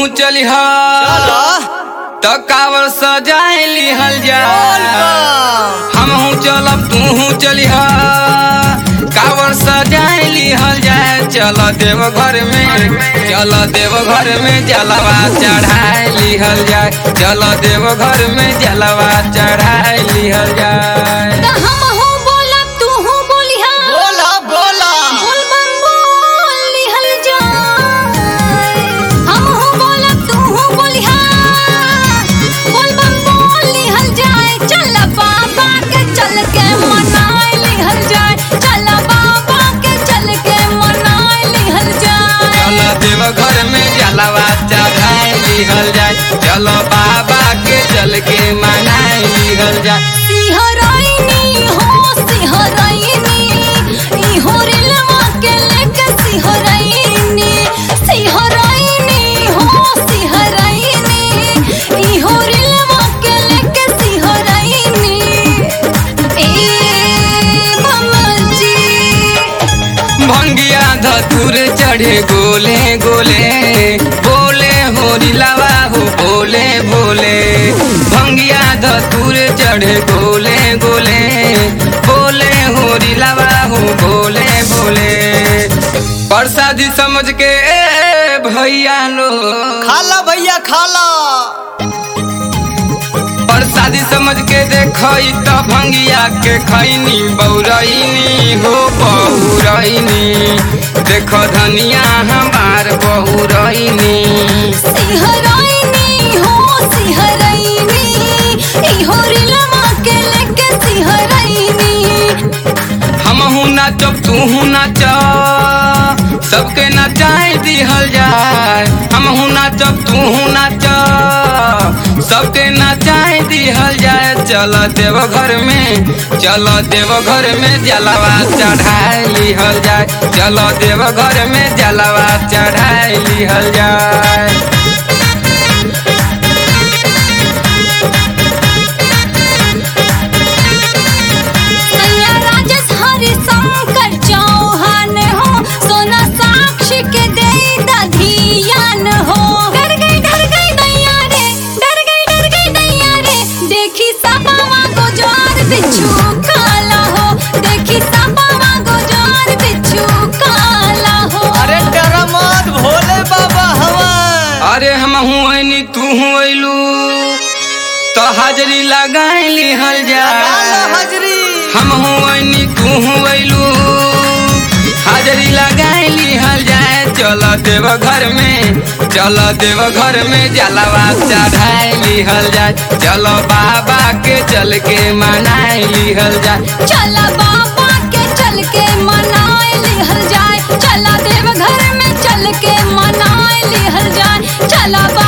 चली चलो तो कावर सजाए लिहल जा हमहू चलब तूहू चलिह कावर सजाए लिहल जाए चल देव घर में चल देव घर में जलवा चढ़ाए लिहल जाए चल देव घर में जलवा चढ़ाए लिहल जाए त हमहू बोलब तूहू बोलिहा बोला बोला बोल बम बोल लिहल जाए हमहू बोलब तूहू बोलिहा बोल बम बोल लिहल जाए चल बाबा के चल के मनाए लिहल जाए चल बाबा के चल के मनाए लिहल जाए चल देव घर में जलवा चढ़ाए लिहल जाए चलो बाबा के चल के मनाए लिहल जाए सिहराइनी हो सिहराइनी ई हो रेलवा के लेके सिहराइनी सिहराइनी हो सिहराइनी ई हो रेलवा के लेके सिहराइनी ए ममजी भंगिया धतुर चढ़े गोले गोले बोले होरी लवा हो बोले बोले भंगिया धतुर चढ़े गोले गोले बोले होरी लवा हो बोले बोले प्रसादी समझ के ए भैया लो खाला भैया खाला प्रसादी समझ के देखई त भंगिया के खैनी बौरैनी हो बहुरैनी देख धनिया हमार बहुरैनी सिहराइनी हो सिहराइनी ई हो रेलवा के लेके सिहराइनी हमहू नाचब तूहू नाच सबके नचाए दिहल जाए हमहू नाचब तूहू नाच सबके नचाए दिहल जाए चल देव घर में चल देव घर में जलवा चढ़ाए लिहल जाए चल देव घर में जलवा चढ़ाए लिहल जाए सैया राजेश हरि शंकर चौहान हो सोना साक्षी के दे दधियान हो डर गई डर गई दैया रे डर गई डर गई दैया रे देखी सपावा गुजार बिच्छू काला हो देखी सपावा गुजार बिच्छू काला हो अरे डरा मत भोले बाबा हवन अरे हम हुआनी तू हुलू तो हाजरी लगाए लिहल काला जा हजरी हम हुआनी तू हुलू हाजरी लगाए लिहल जाए चल देव घर में चल देव घर में जलवा चढ़ाए लिहल जाए चलो बाबा के चल के मनाए लिहल जाए चला बाबा के चल के मनाए लिहल जाए चला देव घर में चल के मनाए लिहल जाए चला